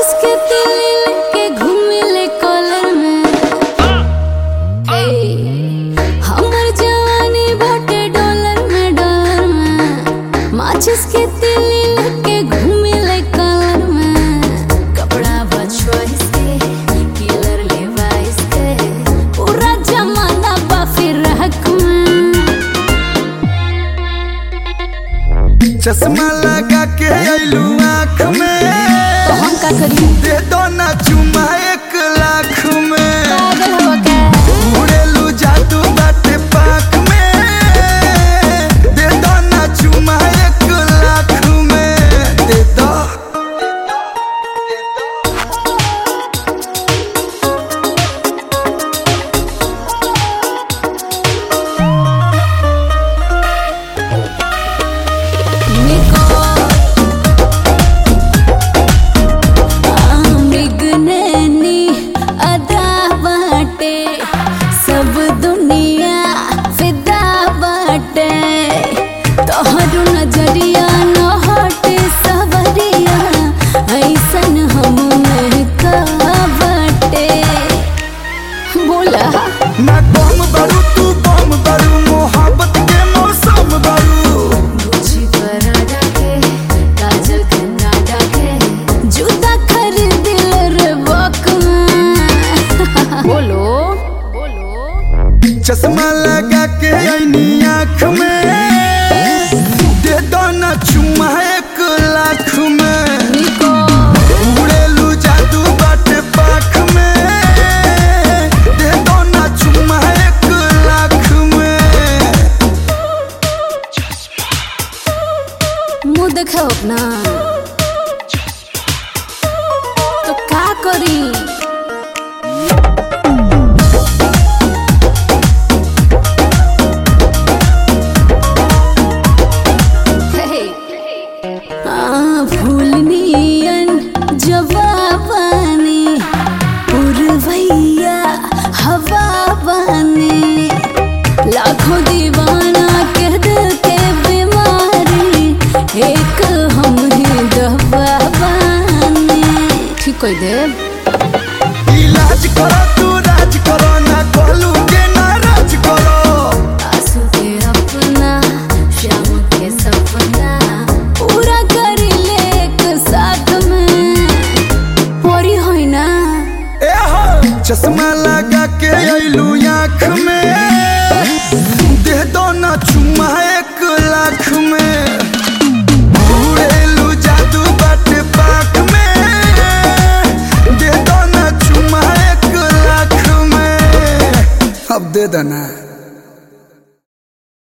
माचिस के तीली लेके घूमिले कॉलर में ए, हमर जवानी बाटे डॉलर में डॉलर में माचिस के तीली लेके घूमिले कॉलर में कपड़ा बचवाइस के किलर लेवाइस के पूरा जमाना बा फिर हक में चश्मा लगा के अइलू आँख में तो हम का करी दे दो ना चुमा एक लाख में पागल हो क्या उड़ेलू जादू बाटे पाख में दे दो ना चुमा एक लाख में दे दो Nico आमिगननी अदा बाटे सब दुनिया फिदा बाटे तोहर नजरिया न हटे सवरिया ऐसन हम महका बाटे बोला ना कम बरू तू बम बरू मोहब्बत के मौसम बरू गुची पराठा के काजल कनाडा के जूता खरीद रे बक बोलो बोलो चश्मा लगा के ऐनी आँख में दे दो ना चुमा एक लाख में निको उड़ेलू जादू बाटे पाख में दे दो ना चुमा एक लाख में मुंह देखो अपना तो का करी हे आ फूलनियन जवाबानी पुरवैया हवा बानी लाखों दीवाना के दिल के बीमारी एक हम ही दवा बानी ठीक कोई देव इलाज करो तू राज करो ना कहलू के नाराज करो आंसू के अपना शाम के सपना पूरा कर ले एक साथ में परी होई ना ए हो चश्मा लगा के अइलू आँख में दे दो ना चुमा एक लाख में उड़ेलू जादू बाटे पाख में दे दो ना चुमा एक लाख में अब दे देना